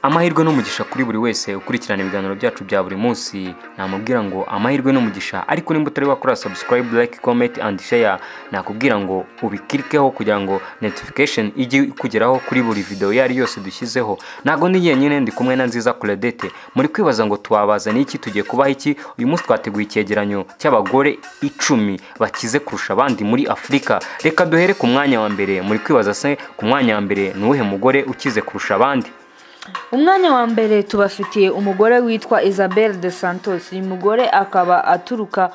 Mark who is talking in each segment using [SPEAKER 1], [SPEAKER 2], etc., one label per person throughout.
[SPEAKER 1] amahirwe n'umugisha kuri buri wese ukurikirana ibiganiro byacu bya buri munsi namubwira ngo amahirwe n'umugisha ariko nimba utari wakora subscribe like comment and share nakubwira ngo ubikirikeho kugira ngo notification ijye ikugeraho kuri buri video iyo ari yose dushyizeho ntabwo ndi nyine ndi kumwe na nziza claudette muri kwibaza ngo twabazaniye iki tugiye kubaha iki uyu munsi twateguye icyegeranyo cy'abagore icumi bakize kurusha abandi muri afurika reka duhere ku mwanya wa mbere muri kwibaza se ku mwanya wa mbere ni uwuhe mugore ukize kurusha abandi
[SPEAKER 2] umwanya wa mbere tubafitiye umugore witwa isabelle de santos uyu mugore akaba aturuka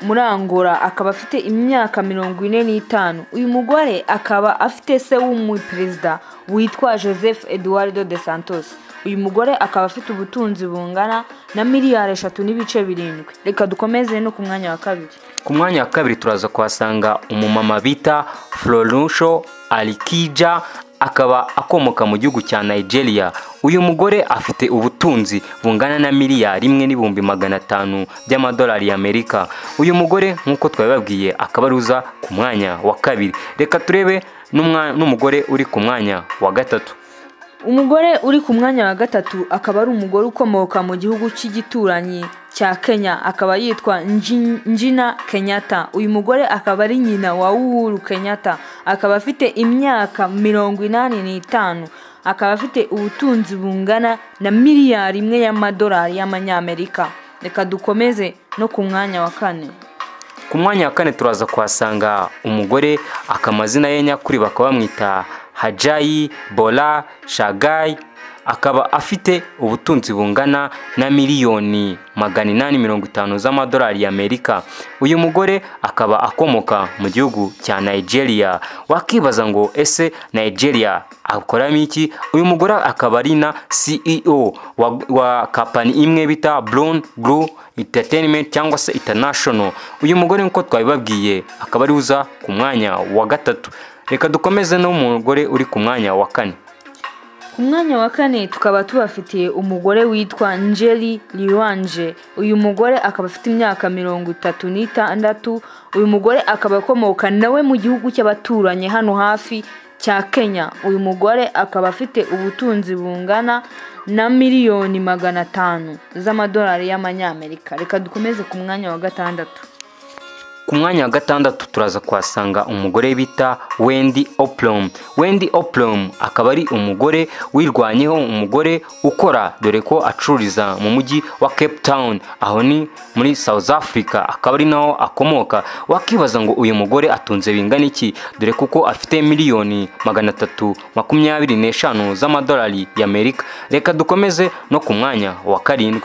[SPEAKER 2] muri angola akaba afite imyaka mirongo ine n'itanu uyu mugore akaba afite se w'umuperezida witwa joseph eduardo de santos uyu mugore akaba afite ubutunzi bungana na miliyari eshatu n'ibice birindwi reka dukomeze no ku mwanya wa kabiri
[SPEAKER 1] ku mwanya wa kabiri turaza kuhasanga umumama bita florusho alikija akaba akomoka mu gihugu cya nigeria uyu mugore afite ubutunzi bungana na miliyari imwe n'ibihumbi magana atanu by'amadolari y'amerika uyu mugore nk'uko twabibabwiye akaba aruza ku mwanya wa kabiri reka turebe n'umwa- n'umugore uri ku mwanya wa gatatu
[SPEAKER 2] umugore uri ku mwanya wa gatatu akaba ari umugore ukomoka mu gihugu cy'igituranyi cya kenya akaba yitwa Nji- njina kenyatta uyu mugore akaba ari nyina wa uhuru kenyatta akaba afite imyaka mirongo inani n'itanu akaba afite ubutunzi bungana na miliyari imwe y'amadolari y'amanyamerika reka dukomeze no ku mwanya wa kane
[SPEAKER 1] ku mwanya wa kane turaza kuhasanga umugore akamazina ye nyakuri bakaba bamwita hajayi bora shagayi akaba afite ubutunzi bungana na miliyoni magana inani mirongo itanu z'amadolari y'amerika uyu mugore akaba akomoka mu gihugu cya nigeria wakibaza ngo ese nigeria akoramo iki uyu mugore akaba ari na ceo wa, wa kapani imwe bita brown blue entertainment cyangwa se international uyu mugore nk'uko twabibabwiye akaba ari uza ku mwanya wa gatatu reka dukomeze n'umugore uri ku mwanya wa kane
[SPEAKER 2] ku mwanya wa kane tukaba tubafitiye umugore witwa njeri liwanje uyu mugore akaba afite imyaka mirongo itatu n'itandatu uyu mugore akaba akomoka nawe mu gihugu cy'abaturanyi hano hafi cya kenya uyu mugore akaba afite ubutunzi bungana na miliyoni magana atanu z'amadolari y'amanyamerika reka dukomeze ku mwanya wa gatandatu
[SPEAKER 1] ku mwanya wa gatandatu turaza kuhasanga umugore bita wendi oplom wendi oplom akaba ari umugore wirwanyeho umugore ukora dore ko acururiza mu mujyi wa cape town aho ni muri south africa akaba ari naho akomoka wakibaza ngo uyu mugore atunze bingana iki dore kuko afite miliyoni magana atatu makumyabiri n'eshanu z'amadolari y'amerika reka dukomeze no ku mwanya wa karindwi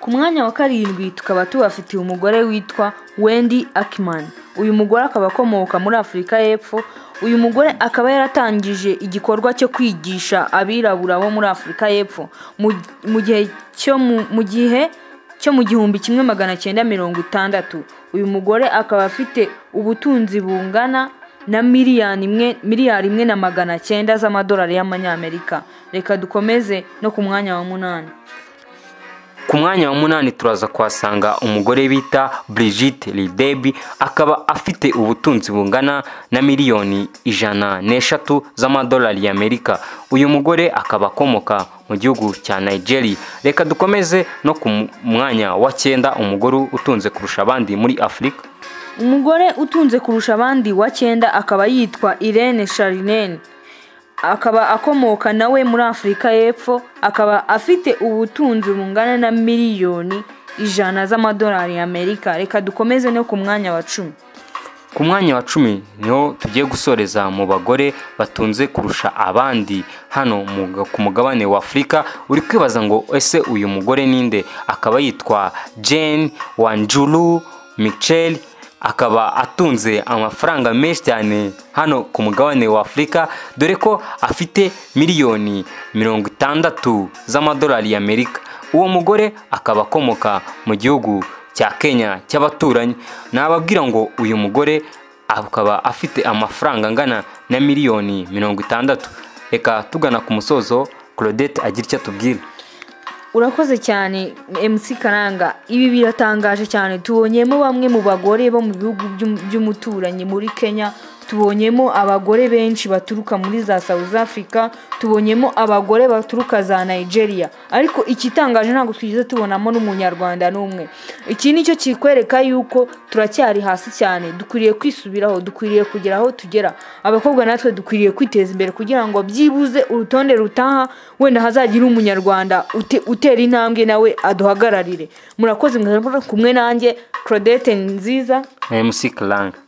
[SPEAKER 2] ku mwanya wa karindwi tukaba tubafitiye umugore witwa wendi akimani uyu mugore akaba akomoka muri afurika y'epfo uyu mugore akaba yaratangije igikorwa cyo kwigisha abirabura bo muri afurika y'epfo mu- mu gihe cyo mu- mu gihe cyo mu gihumbi kimwe magana cyenda mirongo itandatu uyu mugore akaba afite ubutunzi bungana na miliyoni imwe miliyari imwe na magana cyenda z'amadolari y'amanyamerika reka dukomeze no ku mwanya wa munani
[SPEAKER 1] ku mwanya wa munani turaza kuhasanga umugore bita Brigitte Lidebi akaba afite ubutunzi bungana na miliyoni ijana n'eshatu z'amadolari y'Amerika uyu mugore akaba akomoka mu gihugu cya Nigeria reka dukomeze no ku mu- mwanya wa cyenda umugore utunze kurusha abandi muri Afurika
[SPEAKER 2] umugore utunze kurusha abandi wa cyenda akaba yitwa irene sharinene akaba akomoka nawe muri afurika y'epfo akaba afite ubutunzi bungana na miliyoni ijana z'amadolari y'amerika reka dukomeze no ku mwanya wa cumi
[SPEAKER 1] ku mwanya wa cumi niho tugiye gusoreza mu bagore batunze kurusha abandi hano mu- ku mugabane wa afurika uri kwibaza ngo ese uyu mugore ninde akaba yitwa jane wanjuru michel akaba atunze amafaranga menshi cyane hano ku mugabane wa afurika dore ko afite miliyoni mirongo itandatu z'amadolari y'amerika uwo mugore akaba akomoka mu gihugu cya kenya cy'abaturanyi nababwira ngo uyu mugore akaba afite amafaranga angana na miliyoni mirongo itandatu reka tugana ku musozo claudette agira icyo atubwira
[SPEAKER 2] urakoze cyane mc karanga ibi biratangaje cyane tubonyemo bamwe mu bagore bo mu bihugu by'um- by'umuturanyi muri kenya tubonyemo abagore benshi baturuka muri za South Africa tubonyemo abagore baturuka za Nigeria ariko ikitangaje ntabwo twigeze tubonamo n'umunyarwanda n'umwe iki ni cyo kikwereka yuko turacyari hasi cyane dukwiriye kwisubiraho dukwiriye kugera aho tugera abakobwa natwe dukwiriye kwiteza imbere kugira ngo byibuze urutonde rutaha wenda hazagire umunyarwanda ute- utera intambwe nawe aduhagararire murakoze mwebwe kumwe nanjye claudette nziza
[SPEAKER 1] mc karanga